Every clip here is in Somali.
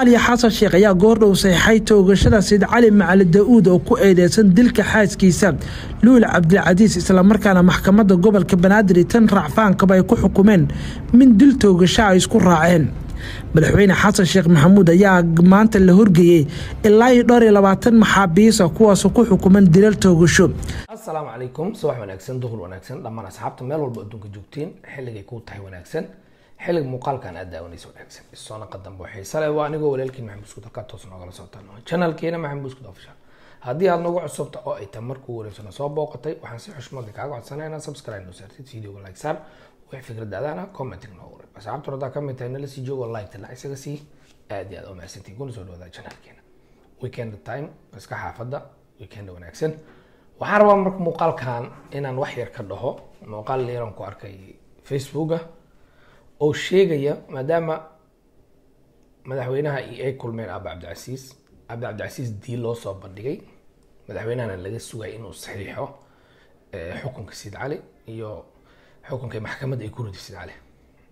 soomaaliya xasan sheekh ayaa goordhow saxiixay toogashada sayid cali macali da-uud oo ku eedeysan dilka xaaskiisa luul cabdilcasiis islamarkaana maxkamadda gobolka banaadir tan racfaankaba ay ku xukumeen min dil toogasho ay isku raaceen madaxweyne xasan sheekh maxamuud ayaa maanta la horgeeyey ilaa iyo dhowr iyo labaatan maxaabiisa kuwaasoo ku xukuman dilal toogasho asalaamu calaykum subax wanaagsan duhur wanaagsan dhammaan asxaabta meel walba adduunka joogtiin xilligay kuu tahay wanaagsan xilliga muuqaalkan aad daawanaysa wanaagsan isoo naqa dambe waxay sale waa anigoo walaalkiin maxamed buskud halkaa toos noogala socotaan channelkeena maxamed buskud official haddii aad nagu cusubta oo ay tahay markuu wareegsano soo booqatay waxaan si xushmada kaaga codsanaya inaad subscribe noo saartid videoga like saar wix fikradaadana commenting noogu reeb asxaabta haddaa ka mid tahay nala sii joogo like la isaga sii aad iyo aad u mahadsantiin kuna soo dhawaada channelkeena weekend time iska xaafadda weekend wanaagsan waxaan rabaa marka muuqaalkan inaan wax yar ka dhaho muuqaal yaran ku arkay facebooka oo sheegaya maadaama madaxweynaha ay kulmeen aaba cabdicasiis aaba cabdicasiis dii loo soo bandhigay madaxweynahana laga sugay inuu saxiixo xukunka sid cali iyo xukunka maxkamadda ay ku ridi sid cali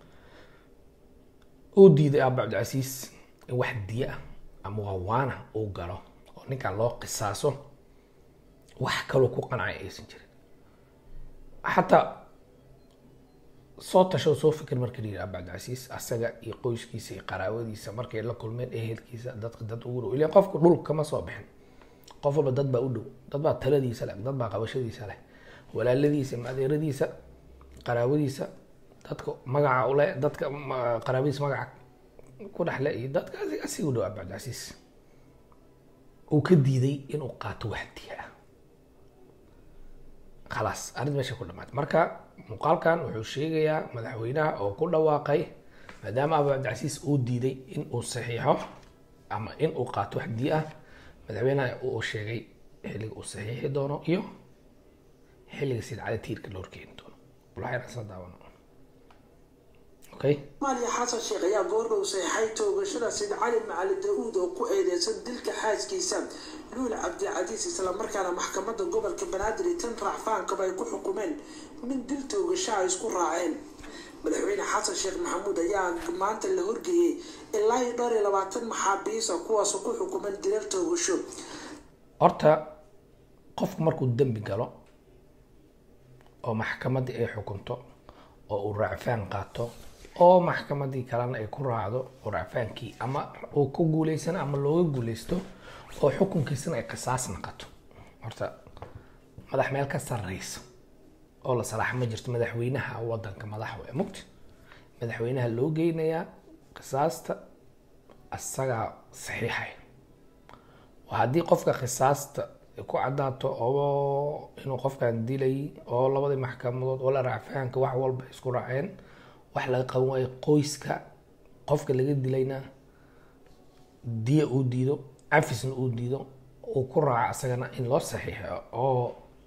uu diiday aaba cabdicasiis in wax diya ah ama waawaana uu galo oo ninkan loo qisaaso wax kaloo ku qancaya aysan jirin xataa soo tasho soo fikir marka la yidhi aaba cabdicasiis asaga iyo qoyskiisa iyo qaraabadiisa markay la kulmeen ehelkiisa dadka dad ugu dhow ilan qofka dhul kama soo bixin qof walba dad baa u dhow dad baa taladiisa leh dad baa qabashadiisa leh walaaladiisa adeeradiisa qaraabadiisa dadka magaca ule dadka qaraabadiisa magaca ku dhexle iyo dadka asiga u dhow aaba cabdicasiis uu ka diiday inuu qaato wax diya ah khalaas arrin meesha ku dhamaatay marka muuqaalkan wuxuu sheegayaa madaxweynaha oo ku dhawaaqay maadaama abu cabdicasiis uu diiday in uu saxiixo ama in uu qaato wax dii ah madaxweynaha uu sheegay xilliga uu saxiixi doono iyo xilliga sid cali tiirka loo horkeeni doono waxayna soo daawano okay soomaaliya xasan sheekh ayaa goordhow saxiixay toogashada sayid cali macali da-uud oo ku eedeysan dilka xaaskiisa luul cabdilcasiis islamarkaana maxkamadda gobolka banaadir tan racfaankaba ay ku xukumeen min dil toogasho ay isku raaceen madaxweyne xasan sheekh maxamuud ayaa maanta la horgeeyey ilaa iyo dhowr iyo labaatan maxaabiisa kuwaasoo ku xukuman dilal toogasho horta qofku markuu dembi galo oo maxkamaddii ay xukunto oo uu racfaan qaato oo maxkamaddii kalena ay ku raacdo oo racfaankii ama uu ku guuleysana ama looga guuleysto oo xukunkiisana ay qisaas naqato horta madax meel ka sarreysa oo la salaax ma jirto madaxweynaha wadanka madax we mugti madaxweynaha loo geynayaa qisaasta asagaa saxiixay haddii qofka qisaasta ku cadaato oo inuu qofkan dilay oo labadii maxkamadood oo la racfaanka wax walba isku raaceen wax laga qaban waayo qoyska qofka laga dilayna diya uu diido cafisna uu diido uu ku raaco asagana in loo saxiixo oo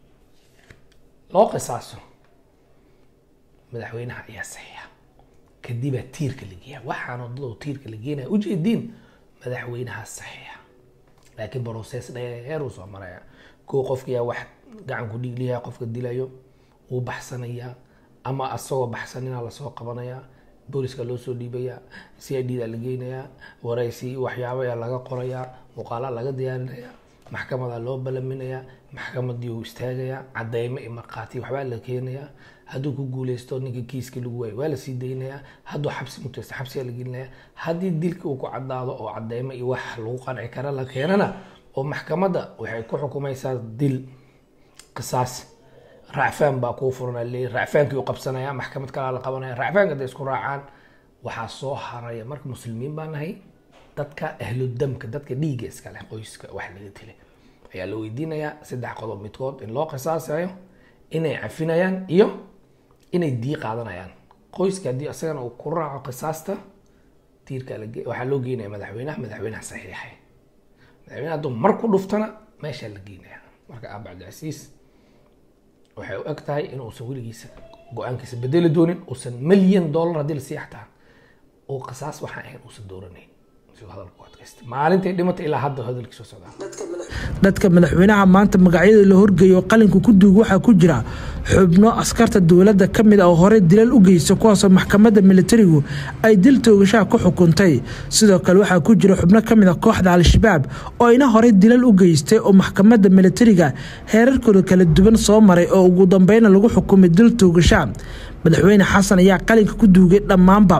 loo qisaaso madaxweynaha ayaa saxiixa kadibaa tiirka la geeya waxaan wadado tiirka la geenaya ujeediin madaxweynaha saxiixa laakiin broses dheer uu soo maraya koo qofkiyaa wax gacan ku dhiigliyaa qofka dilayo wuu baxsanayaa ama asagoo baxsanina lasoo qabanayaa booliska loo soo dhiibayaa c i d da la geynayaa waraysi waxyaabo ayaa laga qorayaa muuqaala laga diyaarinayaa maxkamadaa loo balaminayaa maxkamadii uu istaagayaa cadeymo iyo markhaati waxbaa la keenayaa hadduu ku guuleysto ninka kiiska lagu waayo waa lasii daynayaa hadduu xabsi muteysto xabsigaa la gelinayaa haddii dilka uu ku cadaado oo cadeymo iyo wax lagu qanci kara la keenana oo maxkamadda waxay ku xukumaysaa dil qisaas racfaan baa kuu furan leeyahy racfaankii u qabsanaya maxkamad kalaa la qabanaya racfaanka hadday isku raacaan waxaa soo haraya marka muslimiin baa nahay dadka ahludamka dadka dhiigga iska leh qoyska wax laga dilay ayaa la weydiinayaa saddex qodob midkood in loo qisaasayo inay cafinayaan iyo inay dii qaadanayaan qoyska haddii isagana uu ku raaco qisaasta tiirka waxaa loo geynaya madaxweynaha madaxweynaha saxiixay madaxweynaha hadduu mar ku dhuftana meeshaa la geynaya marka aaba cabdicasiis waxay u eg tahay in uusan weligiisa go-aankiisa bedeli doonin uusan milyan dollar haddii lasii xataa uu qisaas waxaan ahayn uusan dooranayn siduu hadalku u adkaystay maalintay dhimatay ilaa hadda hadalkiisa socdaa dadka madaxweynaha maanta magacyada la horgeeyo qalinka ku duug waxaa ku jira xubno askarta dowladda ka mid ah oo horey dilal u geysta kuwaasoo maxkamadda militarigu ay dil toogashaha ku xukuntay sidoo kale waxaa ku jira xubno ka mid ah kooxda al-shabaab oo ina horey dilal u geystay oo maxkamadda militariga heerarkooda kala duwan soo maray oo ugu dambeyna lagu xukumay dil toogasha madaxweyne xasan ayaa qalinka ku duugay dhammaanba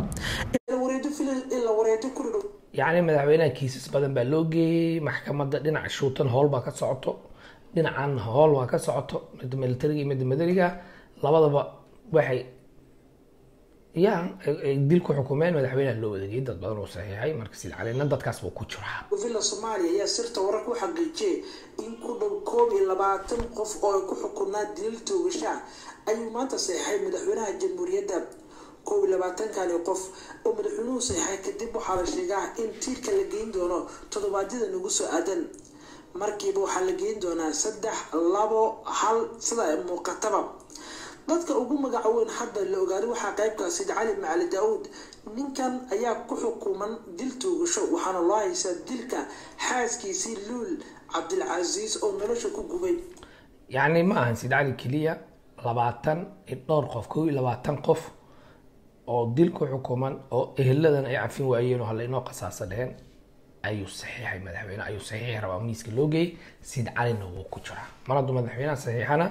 yacni madaxweynaha kiisas badan baa loo geeyey maxkamadda dhinaca shuutan howl baa ka socoto dhinacan howl baa ka socoto midda militariga iyo midda madaniga labadaba waxay ya ay dil ku xukumeen madaxweynaha loo wadagay dad badan uu saxiixay marka sid calina dadkaas buu ku jiraa villa soomaaliya ayaa sirta wararka u xaqiijiyay in ku dhow koob iyo labaatan qof oo ay ku xukunaa dilal toogasha ayuu maanta saxiixay madaxweynaha jamhuuriyadda koob iyo labaatankani qof oo madaxweynuhu saxiixay kadib waxaa la sheegaa in tiirka la geyn doono toddobaadyada nagu soo aadan markiiba waxaa la geyn doonaa saddex labo hal sida ay muuqataba dadka ugu magaca weyn hadda la ogaaday waxaa qaybka sid cali macali daa-uud ninkan ayaa ku xukuman dil toogasho waxaana loo haysaa dilka xaaskiisii luul cabdilcasiis oo nolosha ku gubay yacni ma ahan sid cali keliya labaatan iyo dhowr qof kow iyo labaatan qof oo dil ku xukuman oo eheladan ay cafin waayeen oo hala inoo qasaasa dheheen ayuu saxiixay madaxweyne ayuu saxiixi rabaa miiska loo geeyey sid calina wuu ku jiraa mar hadduu madaxweynaha saxiixana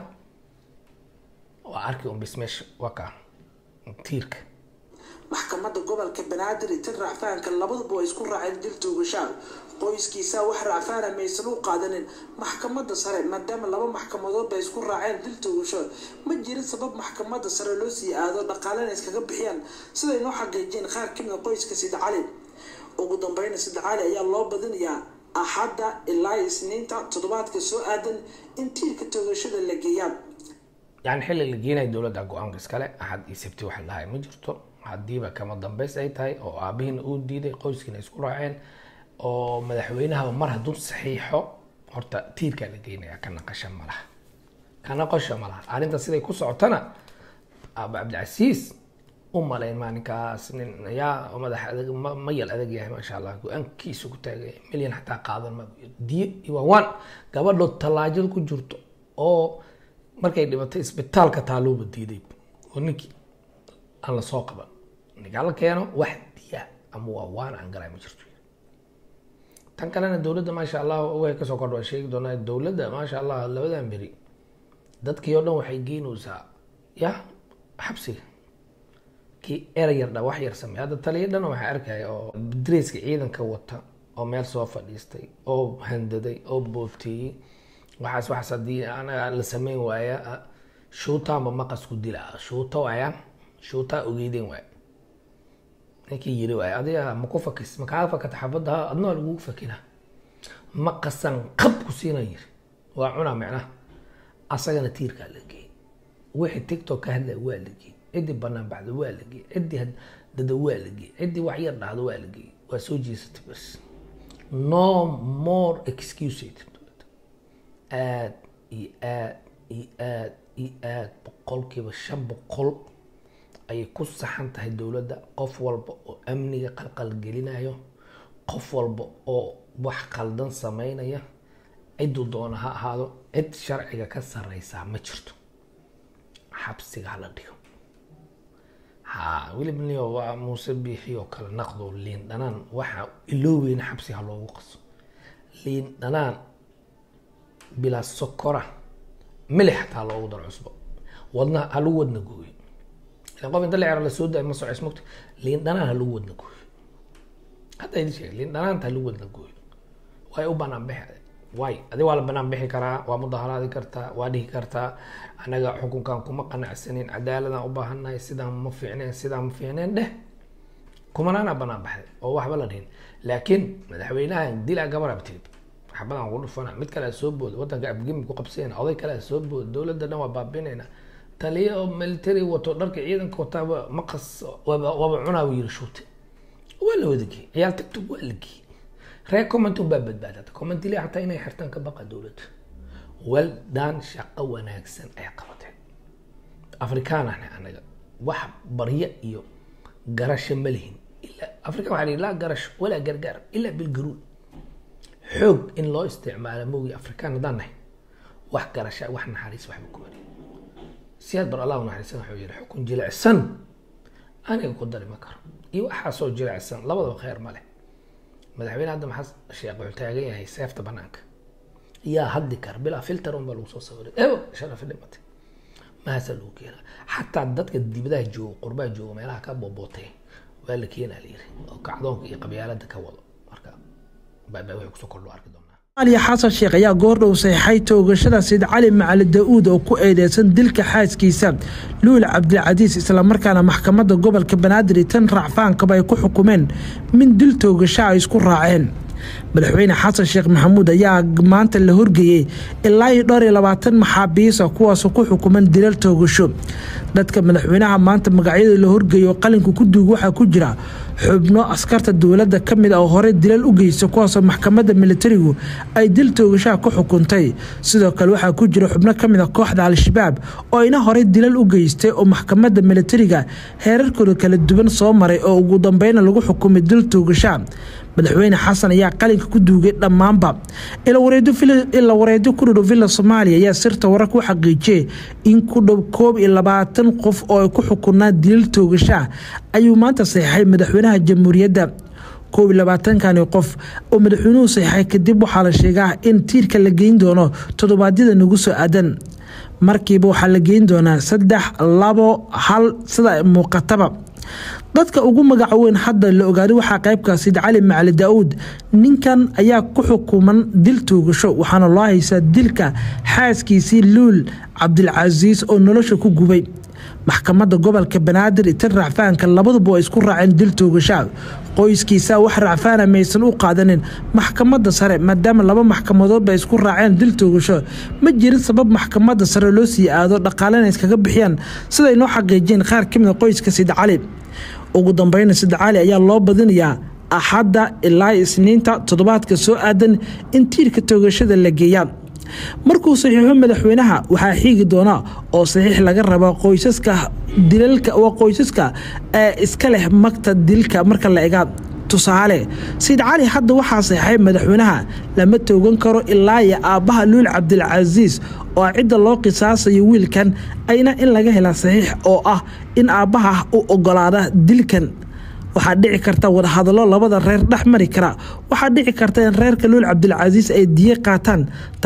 waa arki un bis meesha waa kaa tiirka maxkamadda gobolka banaadir iyo tan racfaanka labaduba way isku raaceen dil toogashaa qoyskiisa wax racfaana maysan u qaadanin maxkamadda sare maadaama laba maxkamadood bay isku raaceen dil toogasho ma jirin sabab maxkamadda sare loo sii aado dhaqaalena iskaga bixiyaan siday noo xaqiijiyeen qaar kamid a qoyska sid cali ugu dambeyna sid cali ayaa loo badinayaa axadda ilaa isniinta toddobaadka soo aadan in tiirka toogashada la geeyaa yani xilli la geenaya dowladda go-aanka iskale axad iyo sabti waxa la dhahay ma jirto haddiiba kama dambeys ay tahay oo aabihiina uu diiday qoyskiina isku raaceen oo madaxweynahaba mar hadduu saxiixo horta tiirkaa la geynaya ka naqasha ma laha ka naqasha ma laha arrinta siday ku socotana aaba cabdicasiis u malayn maalinkaas nin yaa madax adag ma- mayal adag yahay maasha allah go-aankiisa ku taagay milyan xataa qaadan ma diyo iyo waan gabadho tallaajada ku jirto oo markay dhibatay isbitaalka taaluuba diiday oo ninkii aan lasoo qaban ninkaa la keeno wax diya ama waa waan aan galay ma jirto tan kalena dowladda maasha allah way kasoo kordha waan sheegi doonaa dowladda maasha allah labadan beri dadkii oo dhan waxay geynaysaa ya xabsiga kii erey yar dha wax yar sameey hadda taliya dhan waxaa arkaya oo dareeska ciidanka wata oo meel soo fadhiistay oo handaday oo booteeyey waxaas waxaas haddii anaga la sameyn waaya shuutaanba maqas ku dila shuuta waaya shuutaa ogeydeen waaya ninkii yiri waaya adiga ma ku fakis ma kaa fakata xabadda ha adna waa lagugu fakina maqasan qab ku siina yiri waa cunaa micnaha asagana tiirkaa la geeyey wixii tiktok ka hadlaya waa la geeyey ciddii banaan baxda waa la geeyey ciddii had- dada waa la geeyey ciddii wax yar dhahda waa la geeyey waa soo jeesatay bas no more excuses aad iyo aad iyo aad iyo aad boqolkiiba shan boqol ayay ku saxan tahay dowladda qof walba oo amniga qalqalgelinayo qof walba oo wax qaldan sameynaya cidduu doona ha ahaado cid sharciga ka sareysaa ma jirto xabsiga hala dhigo ha weliba niyo waa muuse biixi oo kale naqdo liin dhanaan waxa ilooweyna xabsiga ha loogu qaso liin dhanaan bilaa sokora milix xataa loogu daro cusbo wadna ha lagu wadna gooyo ilan qof inta la cero lasoo daay ma socoys mogta liin dhanaan ha lagu wadna gooyo hadda idin sheegay liin dhanaanta ha lagu wadna gooyo way u banaan bixi way adi waa la banaan bixi karaa waa mudaharaadi kartaa waa dhihi kartaa anaga xukunkan kuma qanacsanin cadaaladaan u baahannahay sidaan ma fiicneen sidaan ma fiicneen dheh kumanaana banaan baxday oo waxba la dhihin laakiin madaxweynahan dilaa gabarab tirib xabadaan ugu dhufana mid kale soo booda wadanka abgimi ku qabsayna oday kale soo booda dowladda dhan waa baabinayna taliya oo military wato dharka ciidanka wataaba maqas waaba waaba cunaa buu yiri shuute waa la wadagey ciyaal tiktok waa la geeyey reer comment baa badbaadata commentili xataa inay xirtaan ka baqa dowladda well done shaqo wanaagsan ay qabateen afrikaanahne anaga wax baryo iyo garasho ma lihin ilaa afrika waxaa lihi laa garash walaa gargaar ilaa bilgaruul xoog in loo isticmaalo moogi afrikaan haddaan nahay wax garasha wax naxariis waxba ku wari siyaad bar allah u naxariisan wuxuu yihi xukun jilicsan aniga ku dari ma karo iyo waxaasoo jilicsan labadaba khayr ma leh madaxweyne hadda maxaa sheekh wuxuu taagan yahay seefta banaanka yaa hadli kara bilaa filter un baa lagu soo sawiray ebo sharafi dhimatay mahaasa lagu keena xataa dadka dibadaha jooga qurbaha jooga meelaha ka boobootay waa la keenaa la yiri oo kacdoonka iyo qabyaalada ka wado marka baabaa wixii kusoo kordho arki doonaa aliya xasan sheekh ayaa goordhow saxiixay toogashada sayid cali macali da-uud oo ku eedeysan dilka xaaskiisa luul cabdilcasiis islamarkaana maxkamadda gobolka banaadir iyo tan racfaankaba ay ku xukumeen min dil toogasho ay isku raaceen madaxweyne xasan sheekh maxamuud ayaa maanta la horgeeyey ilaa iyo dhowr iyo labaatan maxaabiisa kuwaasoo ku xukuman dilal toogasho dadka madaxweynaha maanta magacyada la horgeeyo oo qalinka ku duug waxaa ku jira xubno askarta dowladda ka mid a oo horey dilal u geysta kuwaasoo maxkamadda militarigu ay dil toogashaha ku xukuntay sidoo kale waxaa ku jira xubno ka mid a kooxda al-shabaab oo ayna horey dilal u geystay oo maxkamadda militariga heerarkooda kala duwan soo maray oo ugu dambeyna lagu xukumay dil toogashaha madaxweyne xasan ayaa qalinka ku duugay dhammaanba ila wareedyo ku dhudhow villa soomaaliya ayaa sirta wararka u xaqiijiyey in ku dhow koob iyo labaatan qof oo ay ku xukunaan dilal toogashaah ayuu maanta saxiixay madaxweynaha jamhuuriyadda koob iyo labaatankani qof oo madaxweynuhu saxiixay kadib waxaa la sheegaa in tiirka la geyn doono toddobaadyada nagu soo aadan markiiba waxaa la geyn doonaa saddex labo hal sida muuqataba dadka ugu magaca weyn hadda la ogaaday waxaa qaybka sayid cali macali daa-uud ninkan ayaa ku xukuman dil toogasho waxaana loo haysaa dilka xaaskiisii luul cabdilcasiis oo nolosha ku gubay maxkamadda gobolka banaadir iyo tan racfaanka labaduba waa isku raaceen dil toogashaa qoyskiisa wax racfaana maysan u qaadanin maxkamadda sare maadaama laba maxkamadood bay isku raaceen dil toogasho ma jirin sabab maxkamadda sare loo sii aado dhaqaalena iskaga bixiyaan siday noo xaqiijiyeen qaar ka mid a qoyska sayid cali ugu dambeyna sayid cali ayaa loo badinayaa axadda ilaa isniinta toddobaadka soo aadan in tiirka toogashada la geeyaa markuu saxiixo madaxweynaha waxaa xiigi doona oo saxiix laga raba qoysaska dilalka waa qoysaska ee iska leh magta dilka marka la ega tusaale sayid cali hadda waxaa saxiixay madaxweynaha lama toogan karo ilaa iyo aabbaha luul cabdilcasiis oo cidda loo qisaasayo wiilkan ayna in laga hela saxiix oo ah in aabbaha u ogolaada dilkan waxaa dhici karta wadahadallo labada reer dhex mari kara waxaa dhici karta in reerka luul cabdilcasiis ay diye qaataan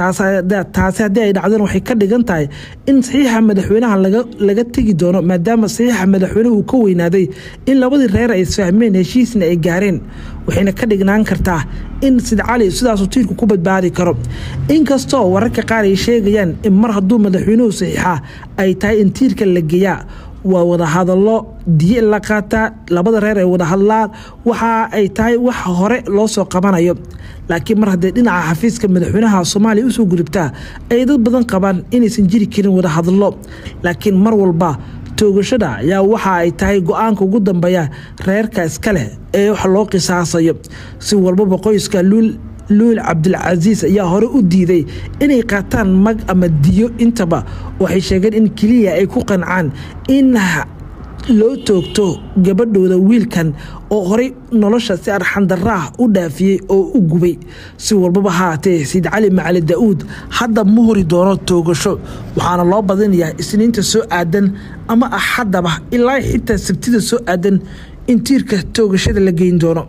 taasi haddii ay dhacdeen waxay ka dhigan tahay in saxiixa madaxweynaha laga tegi doono maadaama saxiixa madaxweynuhu uu ka weynaaday in labadii reer ay isfahmeen heshiisna ay gaareen waxayna ka dhignaan kartaa in sid cali sidaasuu tiirku ku badbaadi karo inkastoo wararka qaar ay sheegayaan in mar hadduu madaxweynuhu saxiixa ay tahay in tiirka la geeyaa waa wadahadallo diye la qaataa labada reer ay wada hadlaan waxa ay tahay wax hore loo soo qabanayo laakiin mar haddee dhinaca xafiiska madaxweynaha soomaaliya usoo gudubtaa ay dad badan qabaan inaysan jiri karin wadahadallo laakiin mar walba toogashada ayaa waxa ay tahay go-aanka ugu dambeeya reerka iska leh ee wax loo qisaasayo si walbaba qoyska luul luul cabdilcasiis ayaa hore u diiday inay qaataan mag ama diyo intaba waxay sheegeen in keliya ay ku qancaan in loo toogto gabadhooda wiilkan oo horey nolosha si arxandarraah u dhaafiyey oo u gubay si walbaba haatee sayid cali macali da-uud hadda ma hori doono toogasho waxaana loo badinayaa isniinta soo aadan ama axaddaba ilaa xitaa sabtida soo aadan in tiirka toogashada la geyn doono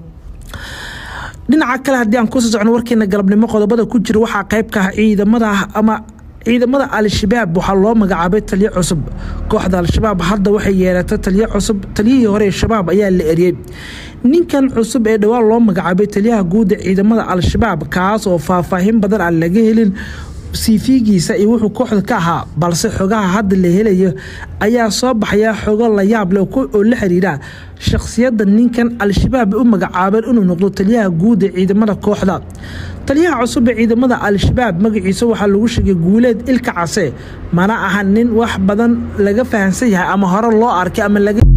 dhinaca kale haddii aan kusoo socno warkeena galabnimo qodobada ku jira waxaa qaybka ah ciidamada ama ciidamada al-shabaab waxaa loo magacaabay taliyo cusub kooxda al-shabaab hadda waxay yeelatay taliyo cusub taliyihii hore ee shabaab ayaa la eriyey ninkan cusub ee dhowaan loo magacaabay taliyaha guud ee ciidamada al-shabaab kaas oo faahfaahin badan aan laga helin siifiigiisa iyo wuxuu kooxda ka ahaa balse xogaha hadda la helayo ayaa soo baxaya xogo la yaab leh oo la xiriira shakhsiyadda ninkan al-shabaab u magacaabeen inuu noqdo taliyaha guud ee ciidamada kooxda taliyaha cusub ee ciidamada al-shabaab magaciisa waxaa lagu sheegay guuleed ilka case mana aha nin wax badan laga fahamsan yahay ama hore loo arkay ama laga